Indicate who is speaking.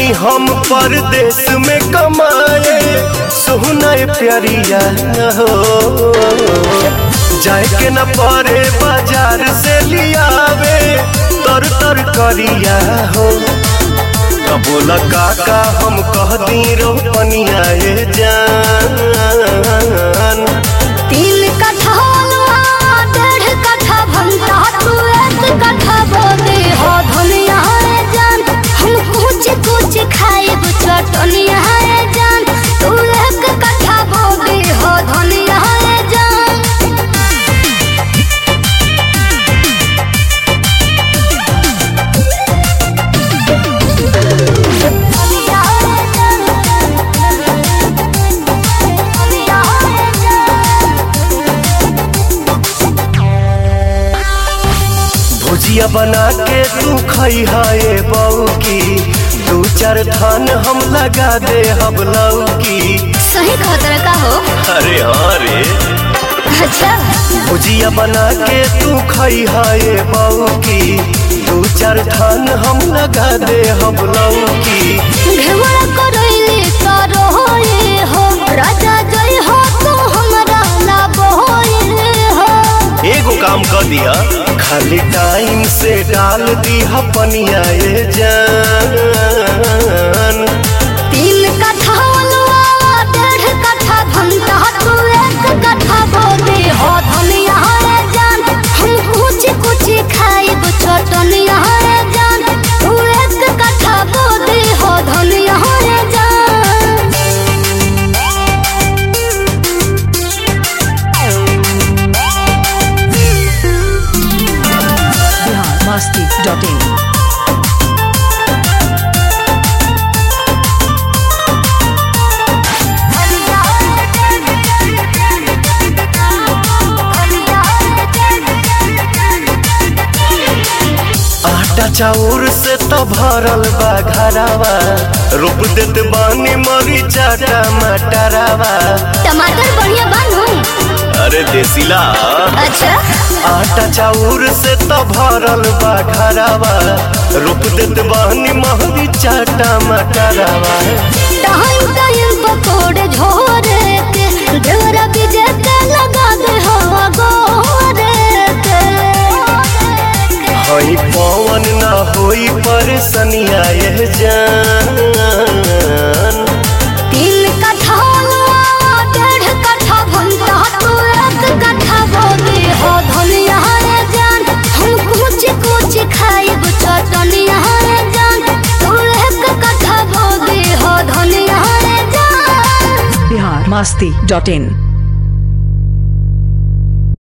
Speaker 1: हम परदेश में कमाए सोहना प्यारिया हो जाए के न पड़े बाजार से लियावे तर तर करिया हो बोला काका हम कह दी रोपनिया ये जान
Speaker 2: तीन कट्ठा हलवा डेढ़ कट्ठा भंटा तू एक कट्ठा बोदे हो धनिया रे जान हम कुछ कुछ खाएब चटनिया रे जान तू एक कट्ठा बोदे हो धनिया रे जान धनिया रे जान धनिया रे जान
Speaker 1: भुजिया बना के तू खई है बऊ की दू चार थान हम लगा दे हम लौकी
Speaker 2: सही खतरा का हो
Speaker 1: अरे हाँ रे
Speaker 2: अच्छा
Speaker 1: भुजिया बना के तू खई है बऊ की दू चार थान हम लगा दे हम लौकी
Speaker 2: घेवड़ा करैले करो होए हो राजा जय हो तू हमरा ला बोए हो
Speaker 1: एगो काम कर दिया खाली टाइम से डाल दी पनिया ये जान
Speaker 2: तीन कट्ठा अलवा डेढ़ कट्ठा भंटा तू एक कट्ठा बोले हो धनिया रे जान हम कुछ कुछ खाइब चटनिया रे जान तू एक कट्ठा बोले हो धनिया रे जान
Speaker 3: biharmasti.in
Speaker 1: आटा चाउर से तो भरल बा घरावा रोप देत बानी मरीचा टमाटरावा
Speaker 2: टमाटर बढ़िया बनू
Speaker 1: अरे देसीला
Speaker 2: अच्छा
Speaker 1: आटा चाउर से तो भरल बा घरावा रोप देत बानी मरीचा टमाटरावा
Speaker 2: टाइम टाइम पकोड़े झोरे के ढेरा बीजे के लगा दे हवा गोरे के
Speaker 1: हई पवन ना होई परेशानिया ये जान
Speaker 2: तीन कट्ठा अलवा, डेढ़ कट्ठा भंटा तू एक कट्ठा बोले हो धनिया रे जान हम कुछ कुछ खाइब चटनिया रे जान तू एक कट्ठा बोले हो धनिया रे जान
Speaker 3: biharmasti.in